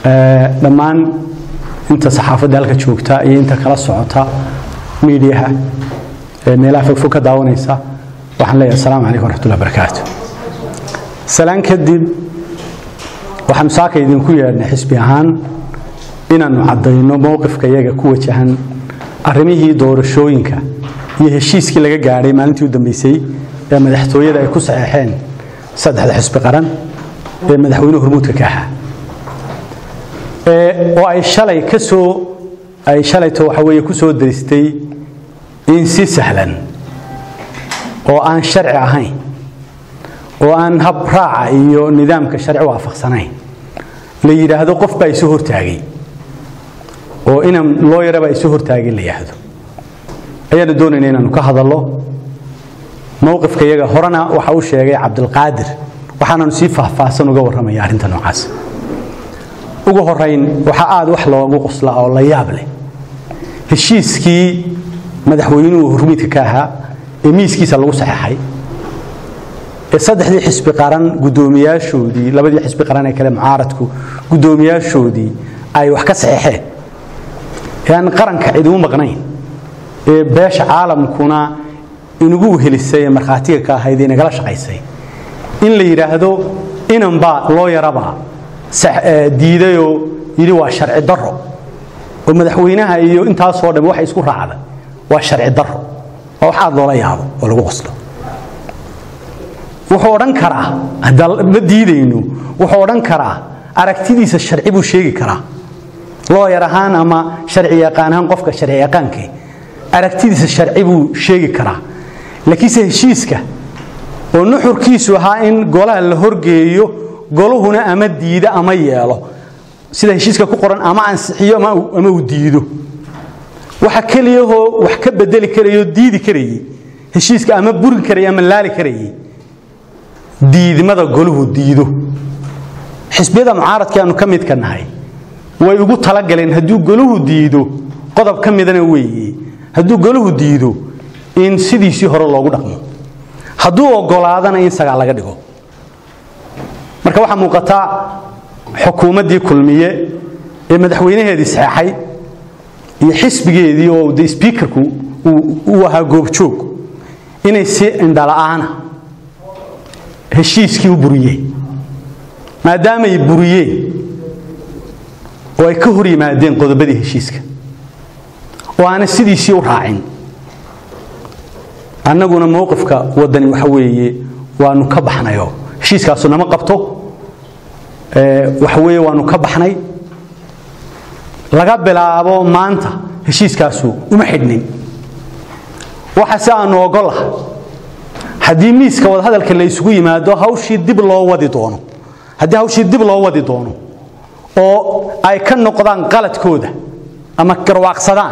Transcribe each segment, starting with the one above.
dhammaan inta saxaafadda halka joogta iyo inta kala socota miidiyaha meelaha fogfog ka daawanaysa waxaan leeyahay asalaamu calaykum waraxmatullahi barakaatu salaan kadib waxaanu saaka idinku yeedhnay xisbi ahaan inaannu caddayno mowqifka iyaga ku wajahan arrimihii doorashooyinka iyo heshiiskii laga gaadhay maalintii u dambeysay ee madaxtooyada ay ku saxeexeen saddexda xisbi qaran ee madaxweynuhu hormuudka ka ahaa oo ay shalay ka soo ay shalayto waxa weeye ku soo daristay in si sahlan oo aan sharci ahayn oo aan hab raaca iyo nidaamka sharci waafaqsanayn la yidhaahdo qof baa isu hortaagay oo inan loo yarabaa isu hortaagay la yidhaahdo ayaanu doonayna inaanu ka hadallo mowqifka iyaga horena waxa uu sheegay cabdilqaadir waxaananu sii faahfaahsan uga warramaya arrinta noocaas ugu horayn waxaa aad wax loogu qoslaa oo la yaab leh heshiiskii madaxweynuhu hormiidka ka ahaa ee miiskiisa lagu saxeexay ee saddexdii xisbi qaran guddoomiyaashoodii labadii xisbi qaran ee kale mucaaradku guddoomiyaashoodii ay wax ka saxeexeen ee aan qaranka cid ugu maqnayn ee beesha caalamkuna inugu helisay ee markhaatiga ka ahayd ee nagala shaqaysay in la yidhaahdo inanbaa loo yarabaa diidayoo yidhi waa sharci daro oo madaxweynaha iyo intaasoo dham waxay isku raacday waa sharci daro waa wax aad loola yaabo oo lagu qoslo wuxuu odhan karaa haddaan ma diidayno wuxuu odhan karaa aragtidiisa sharci buu sheegi karaa looyar ahaan ama sharci yaqaan ahaan qofka sharci yaqaankii aragtidiisa sharci buu sheegi karaa laakiinse heshiiska oo nuxurkiisu ahaa in golaha la horgeeyo goluhuna ama diida ama yeelo sida heshiiska ku qoran ama ansixiyo ama uu diido waxa keliyahoo wax ka bedeli karayoo diidi karayey heshiiska ama burin karayay ama laali karayey diidmada goluhu diido xisbiyada mucaaradkii aanu ka midka nahay way ugu talagaleen hadduu goluhu diido qodob ka midana weeye hadduu goluhu diido in sidiisii hore loogu dhaqmo hadduu ogolaadana in sagaa laga dhigo marka waxaa muuqata xukuumaddii kulmiye ee madaxweynaheedii saxeexay iyo xisbigeedii oo de sbiikarku uu ahaa goobjoog inay si indhala'aana heshiiskii u buriyeen maadaamay buriyeen oo ay ka hor yimaadeen qodobadii heshiiska oo aanay sidiisii u raacin annaguna mowqifka waddani waxa weeye waanu ka baxnayo heshiiskaasu nama qabto waxa weeye waanu ka baxnay laga bilaabo maanta heshiiskaasu uma xidhnin waxa si aanu ogollaha haddii miiska wadahadalka la isugu yimaado hawshii dib loo wadi doono haddii hawshii dib loo wadi doono oo ay ka noqdaan qaladkooda ama garwaaqsadaan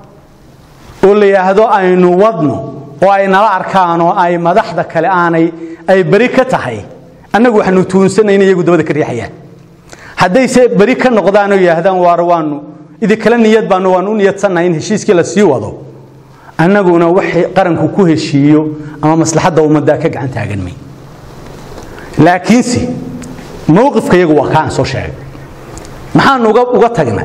oo la yidhaahdo aynu wadno oo ay nala arkaan oo ay madaxda kale aanay ay beri ka tahay annagu waxaanu tuunsanay in iyagu dabada ka riixayaan haddayse beri ka noqdaan oo yidhaahdaan waar waanu idinkala niyad baanu waanu u niyadsannahay in heshiiskii la sii wado annaguna waxay qaranku ku heshiiyo ama maslaxadda ummadda ka gacan taagan may laakiinse mowqifka iyagu waa kaan soo sheegay maxaanu uga tagnay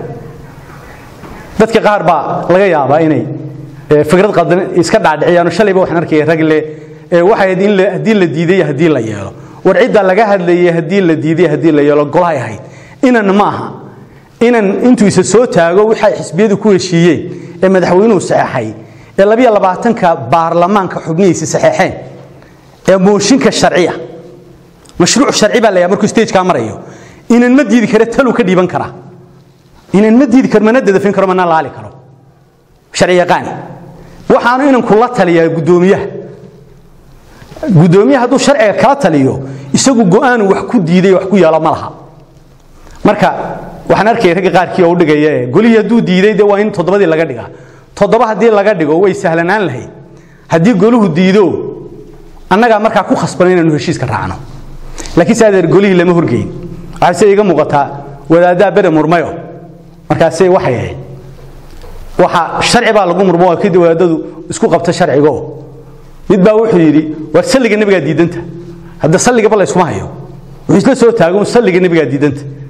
dadka qaar baa laga yaabaa inay fikrad qaldan iska dhaadhiciyaan shalayba waxaan arkaya rag le waxay ahayd in haddii la diiday haddii la yeelo war cidda laga hadlayay haddii la diiday haddii la yeelo golahay ahayd inan ma aha inan intuu isa soo taago waxay xisbiyadu ku heshiiyeen ee madaxweynuhu saxeexay ee labiyo labaatanka baarlamaanka xubnihiisa saxeexeen ee mooshinka sharciya mashruuc sharci baa layaa markuu stageka marayo inan ma diidi kare taluu ka dhiiban karaa inan ma diidi karo mana dadafin karo mana laali karo sharci yaqaani waxaanu inanku la taliyaa guddoomiyaha guddoomiyaha hadduu sharciga kala taliyo isagu go'aanu wax ku diiday wax ku yeelo ma laha marka waxaan arkaya ragga qaarkii oo u dhigaya ee golihii hadduu diiday de waa in toddobadii laga dhigaa toddoba haddii laga dhigo way sahlanaan lahayd haddii goluhu diido annagaa markaa ku khasban inaanu heshiiska raacno laakiin se adeer golihii lama horgeyn waxaase iga muuqataa wadaaddaa bere murmayo markaase waxay ahayd waxa sharci baa lagu murmo waa kadib wadaadadu isku qabta sharcigo mid baa wuxuu yidhi war salliga nebigaa diidanta hadda salligaba la yskuma hayo wuxuu isla soo taago salliga nebigaa diidanta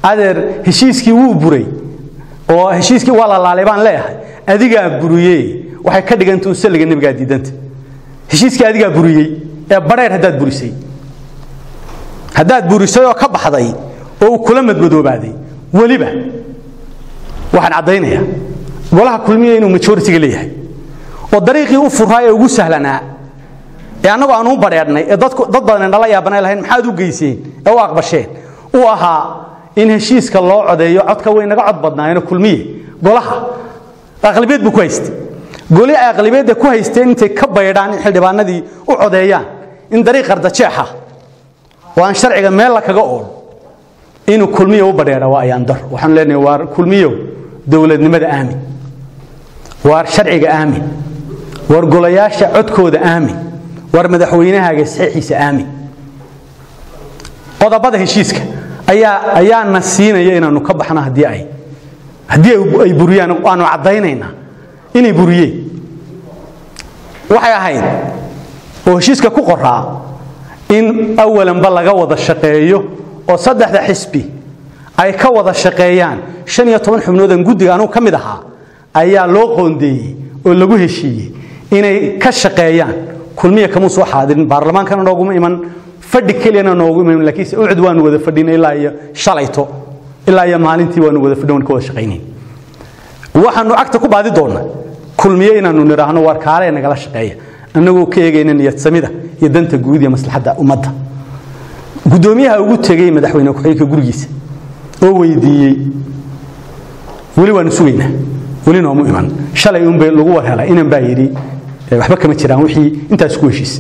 adeer heshiiskii wuu buray oo heshiiskii waa la laalay baan leeyahay adigaa buriyey waxay ka dhiganta un salliga nebigaa diidanta heshiiskii adigaa buriyey ee badheer haddaad burisay haddaad burisay oo ka baxday oo uu kula madmadoobaaday weliba waxaan caddaynayaa golaha kulmiya inuu majoritiga leeyahay oo dariiqii u furaa ee ugu sahlanaa ee annagoo aan u badheedhnay ee dadku dad badan nala yaabanay lahayn maxaad u geyseen ee u aqbasheen uu ahaa in heshiiska loo codeeyo codka way naga cod badnaayeenoo kulmiye golaha aqlabiyad buu ku haystay goli ay aqlabiyadda ku haysteen intay ka baydhaan in xildhibaanadii u codeeyaan in dariiq qardajeexa oo aan sharciga meel la kaga ool inuu kulmiyo u badheedha waa ayaan dar waxaan leenahay waar kulmiyow dowladnimada aamin waar sharciga aamin waar golayaasha codkooda aamin waar madaxweynahaaga saxiixiisa aamin qodobada heshiiska ayaa ayaana siinaya inaanu ka baxno haddii ay haddii ay buriyaan aanu caddaynaynaa inay buriyeen waxay ahayd oo heshiiska ku qoraa in awalanba laga wada shaqeeyo oo saddexda xisbi ay ka wada shaqeeyaan shan iyo toban xubnoodan guddiga anugu ka mid ahaa ayaa loo qoondeeyey oo lagu heshiiyey inay ka shaqeeyaan kulmiya kamuu soo xaadirin baarlamaankana nooguma iman fadhi keliyana noogu iman laakiinse ucud waanu wada fadhina ilaa iyo shalayto ilaa iyo maalintii waanu wada fadhin waan ka wada shaqaynayn waxaanu cagta ku baadi doonnaa kulmiye inaanu nidhaahno waar kaale nagala shaqeeya annagoo ka eegayna niyadsamida iyo danta guud iyo maslaxadda ummadda guddoomiyaha ugu tegey madaxweyne ku-xigeenka gurigiisa oo weydiiyey weli waanu sugaynaa weli noomu iman shalay unbay lagu war helay inan baa yidhi waxba kama jiraan wixii intaas ku heshiisay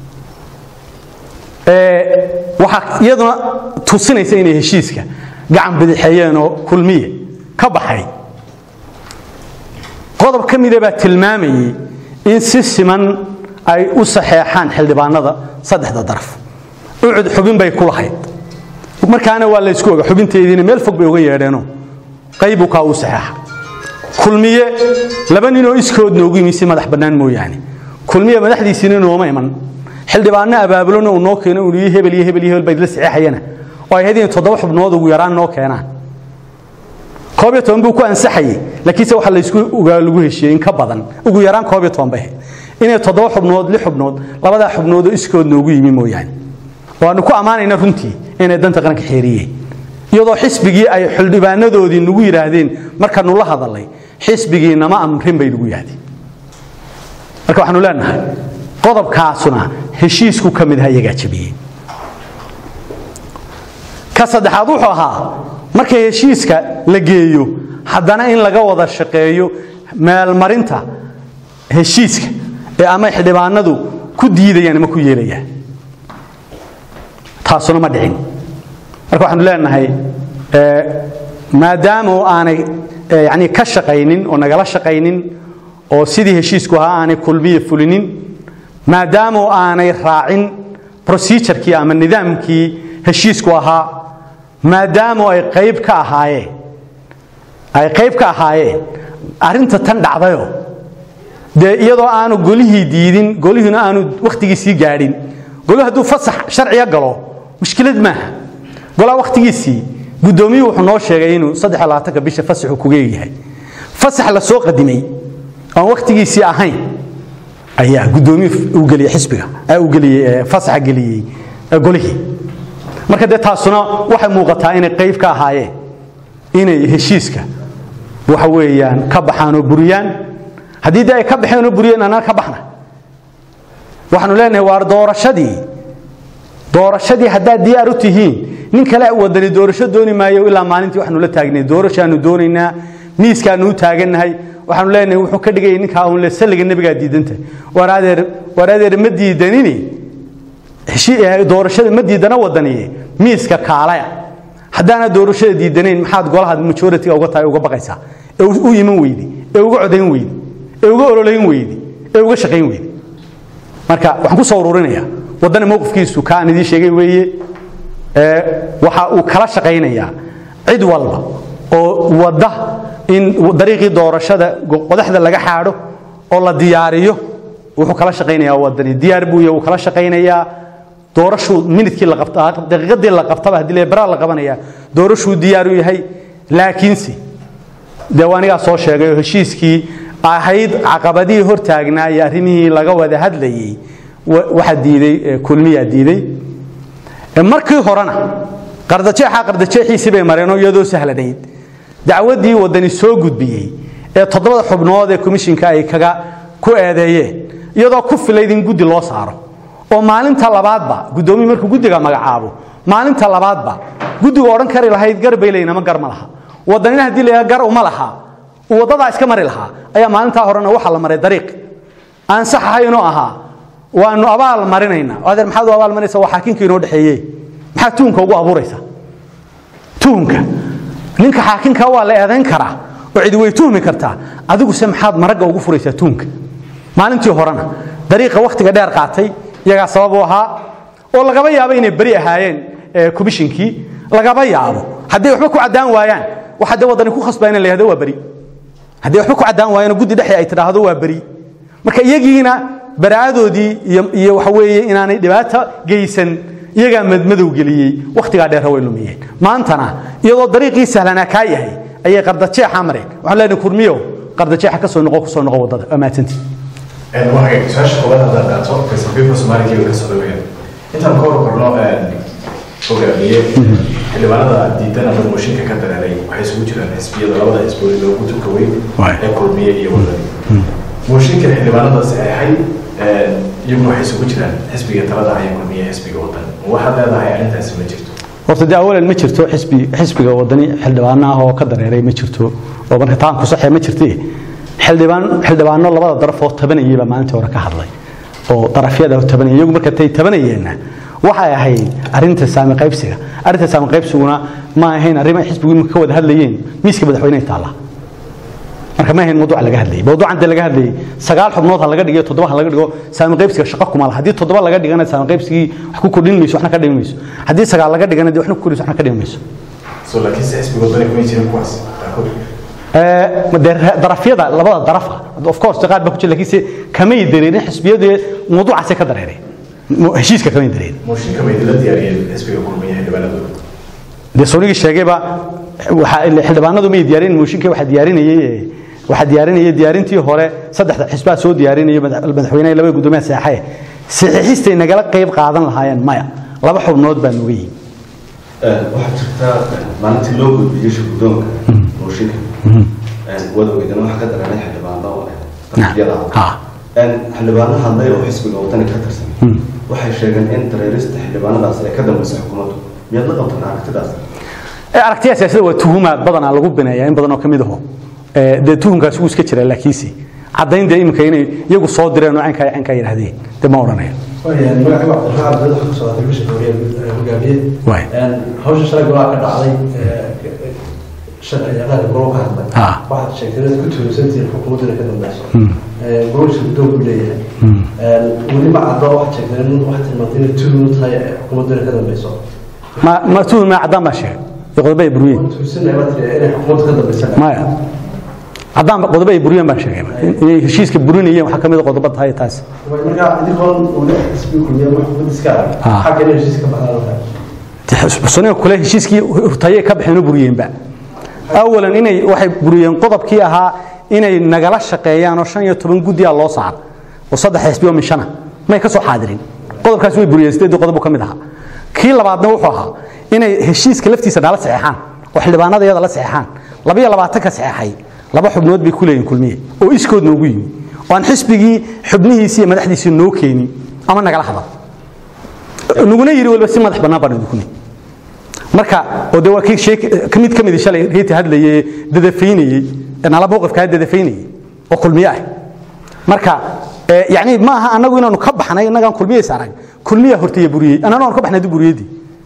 waxaa iyaduna tusinaysa inay heshiiska gacan bidixeeyeen oo kulmiye ka baxay qodob ka mida baa tilmaamayey in si siman ay u saxeexaan xildhibaanada saddexda daraf ucud xubin bay ku lahayd markaana waa laysku oga xubinteediina meel fog bay uga yeedheeno qaybu kaa u saxeexa kulmiye laba ninoo iskood noogu yimi si madax bannaan mooyaane kulmiye madaxdiisiina nooma iman xildhibaanno abaabulona uu noo keeno uu yii hebel iyo hebel iyo hebel bayd la saxeexayana oo ay hadii toddoba xubnood ugu yaraan noo keenaan koob iyo toban buu ku ansaxayey laakiinse waxa laysku ogaa lagu heshiiyey in ka badan ugu yaraan koob iyo toban bay ahayd inay toddoba xubnood lix xubnood labadaa xubnoodoo iskood noogu yimi mooyaane waanu ku ammaanayna runtii inay danta qaranka xeeriyeen iyadoo xisbigii ay xildhibaanadoodii nagu yidhaahdeen markaanu la hadalay xisbigii nama amrin bay nagu yidhahdeen marka waxaanu leenahay qodobkaasuna heshiisku ka mid aha iyagaa jabiyey ka saddexaad wuxuu ahaa marka heshiiska la geeyo haddana in laga wada shaqeeyo meelmarinta heshiiska ee ama xildhibaanadu ku diidayaan ama ku yeelayaan taasuna ma dhicin marka waxaanu leenahay maadaama aanay yani ka shaqaynin oo nagala shaqaynin oo sidii heshiisku ahaa aanay kulmiye fulinin maadaama aanay raacin procedurkii ama nidaamkii heshiisku ahaa maadaama ay qayb ka ahaayeen ay qayb ka ahaayeen arrinta tan dhacdayo dee iyadoo aanu golihii diidin golihiina aanu wakhtigiisii gaadhin golihu hadduu fasax sharciga galo mushkilad maaha golaa wakhtigiisii guddoomiyuhu wuxuu noo sheegay inuu saddex labaatanka bisha fasaxu kuga egyahay fasax la soo qadimay aan wakhtigiisii ahayn ayaa guddoomiyuhu uu geliyey xisbiga uu geliyey fasaxa geliyey golihii marka dee taasuna waxay muuqataa inay qayb ka ahaayeen inay heshiiska waxa weeyaan ka baxaan oo buriyaan haddii dee ay ka baxeen oo buriyeen annana ka baxna waxaanu leenahay waar doorashadii doorashadii haddaad diyaar u tihiin nin kale wadani doorasho dooni maayo ilaa maalintii waxaanu la taagnay doorashaanu doonaynaa miiskaanu u taagannahay waxaanu leenahay wuxuu ka dhigayay ninkaa uun le salliga nebigaa diidanta war adeer war adeer ma diidanini doorashada ma diidana wadaniye miiska kaalaya haddaana doorashada diidanayn maxaad golaha majoritiga uga tahay uga baqaysaa ee u iman weydi ee uga codayn weydi ee uga ololayn weydi ee uga shaqayn weydi marka waxaan ku soo ururinaya waddana mowqifkiisu ka aan idiin sheegay weeye waxa uu kala shaqaynayaa cid walba oo wadda in dariiqii doorashada qodaxda laga xaadho oo la diyaariyo wuxuu kala shaqaynayaa waddani diyaar buu yahay wuu kala shaqaynayaa doorashuu minidkii la qabta daqiiqadii la qabtaba haddii la baraa la qabanaya doorashuu diyaar u yahay laakiinse dee waa anigaa soo sheegay oo heshiiskii ahayd caqabadihii hortaagnaa iyo arrimihii laga wada hadlayey waxaa diiday kulmiyaa diiday markii horena qardajeexa qardajeexiisii bay mareenoo iyadoo sahlanayd dacwaddii waddani soo gudbiyey ee toddobada xubnood ee komishinka ay kaga ku eedeeyeen iyadoo ku filayd in guddi loo saaro oo maalinta labaadba guddoomiyi markuu guddiga magacaabo maalinta labaadba guddigu odhan kari lahayd gar bay leeyihin ama gar ma laha waddanina haddii la gar uma laha uu waddadaa iska mari lahaa ayaa maalintaa horena waxaa la maray dariiq aan sax ahaynoo ahaa waanu abaal marinaynaa adeer maxaad u abaal marinaysa waa xaakinkii inoo dhexeeye maxaad tuhunka ugu abuuraysa tuhunka ninka xaakinka waa la eedayn karaa oo cidi way tuhmi kartaa adiguse maxaad maragga ugu furaysaa tuhunka maalintii horena dariiqa wakhtiga dheer qaatay iyagaa sabab u ahaa oo lagaba yaabo inay beri ahaayeen komishinkii lagaba yaabo hadday waxba ku caddaan waayaan waxa dee waddani ku khasbaa in la yihahdo waa beri hadday waxba ku caddaan waayaan guddi dhexe ay tidhaahdo waa beri marka iyagiina baraadoodii iyo waxa weeye inaanay dhibaato geysan iyagaa madmadow geliyey wakhtigaa dheer way lumiyeen maantana iyadoo dariiqii sahlanaa kaa yahay ayay qardajeexa mareen waxaan leenahay kurmiyo qardajeexa ka soo noqo ku soo noqo waddada waa mahadsantii su-aasha koobaad haddaan qaato faysal soomaaliga ka soo dhaweeyaan intaan ka horkorno hogaamiye xildhibaanada diidan ama mooshinka ka dareeray waxay isugu jiraan xisbiyada labada xisbood loogu tuka weyn ee kulmiye iyo wadani mooshinka xildhibaanada saxeexay iyaguna waxay isugu jiraan xisbiga talada haya kulmiye xisbiga wadan waxaad leedahay arrintaasi ma jirto horta dee awalan ma jirto xisbi xisbiga wadani xildhibaano ah oo ka dareeray ma jirto oo marka taan ku saxee ma jirte xildhibaan xildhibaano labada daraf oo tabanayay baa maalintii hore ka hadlay oo darafyada tabanayay iyagu marka tay tabanayeenna waxay ahayd arrinta saami qaybsiga arrinta saami qaybsiguna ma ahayn arrimo xisbigu imika ka wada hadlayeen miiska madaxweyneha taalla marka ma ahayn mawduuca laga hadlayay mawduucan dee laga hadlayay sagaal xubnood ha laga dhigo toddoba ha laga dhigo saami qaybsiga shaqo kuma laha haddii toddoba laga dhigana saami qaybsigii wax ku kordhin mayso waxna ka dhimi mayso haddii sagaal laga dhigana dee waxna ku kordhinayso waxna ka dhimi mayso so laakiinse xisbiga wadani kuma jirin kuwaas qaarkood darafyada labada darafa of course qaar baa ku jira laakiinse kamay dareerin xisbiyadu mawduucaasay ka dareereen heshiiska kamay dareerin mooshinka bay dila diyaariyeen xisbiga kulmiye xildhibaanadooda dee soonigii sheegayba xildhibaanadu may diyaarin mooshinka waxaa diyaarinayay waxaa diyaarinayay diyaarintii hore saddexda xisbaa soo diyaarinayay madaxweynaha labada guddoomiyaha saxaye saxiixistay nagala qayb qaadan lahaayeen maya laba xubnood baa nuga yihin waxaa jirtaa maalintii loo gudbiyey shuguddoonka mooshinka wadawgeedana waxaa ka dareeray xildhibaano darafyada xildhibaano hadlay oo xisbiga wadani ka tirsan waxay sheegeen in dareerista xildhibaanadaas ay ka dambeysay xukuumaddu miyaad la qabtaan aragtidaas aragtiya siyaasada waa tuhumaad badanaa lagu bineeyaa in badan oo ka mid aho dee tuhumkaas wuu iska jiraa laakiinse caddayn dee iminka inay iyagu soo direen oo caynkaa caynkaa yidhahdeen dee ma odhanayo magaciiba cabdiraxmaan abdul waxa ku socotay bisha horiye hogaamiye hawsha shalay golaa ka dhacday sharciyaqaanka golo ka hadlay waxaad sheegtay inaad ku tuurisantihiin xukuumadduna ka dambeyso gololka guddoonku leeyahay weli ma caddo waxaad sheegtay in waxaad tilmaantay inay tuuru tahay xukuumadduna ka dambeyso ma ma tuhum ma caddaan baa sheegay iyo qodobo ay buriyeen tuurisanaya baad tiri inay xukuumadda ka dambeysa maya caddaan qodobo ay buriyeen baan sheegay inay heshiiska burinayeen waxaa ka mid a qodobo tahay taas marka idinkoon weli xisbi kulmiye wax xukuumadda iska arag xagga inay heshiiska baxdaan soniga kule heshiiskii hurtayay ka baxeen oo buriyeenba awalan inay waxay buriyeen qodobkii ahaa inay nagala shaqeeyaan oo shan iyo toban guddiyaa loo saar oo saddex xisbi oo min shana may ka soo xaadirin qodobkaas way buriyeen sideedii qodob ka mid ahaa kii labaadna wuxuu ahaa inay heshiiska laftiisa nala saxeexaan oo xildhibaanada iyada la saxeexaan labiyo labaatan ka saxeexay laba xubnood bay ku leeyihin kulmiye oo iskood noogu yimi oo aan xisbigii xubnihiisii iyo madaxdiisii noo keenin ama nagala hadal naguna yidhi waliba si madax bannaan baan idinku nihi marka oo de waa kii shay ka mid ka mid shalay reeti hadlayay dadafaynayay nala mowqifka dadafaynayay oo kulmiye ah marka yani ma aha anagu inaanu ka baxnay inagaan kulmiye saarag kulmiya hortaya buriyey anana aanu ka baxnay buriyadii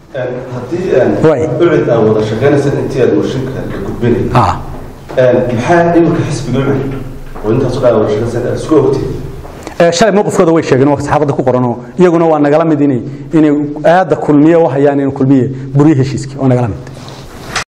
haddii ucid aa wada shaqaynaysa intii aad mooshinka la gudbinay maxaa iminka xisbiga ucid oo intaas dhaa wada shaqaynaysa aad isku ogtay shalay mowqifkooda way sheegeen oo saxaafadda ku qoranoo iyaguna waa nagala mid inay inay aada kulmiye u hayaan in kulmiye buriye heshiiskii oo nagala mid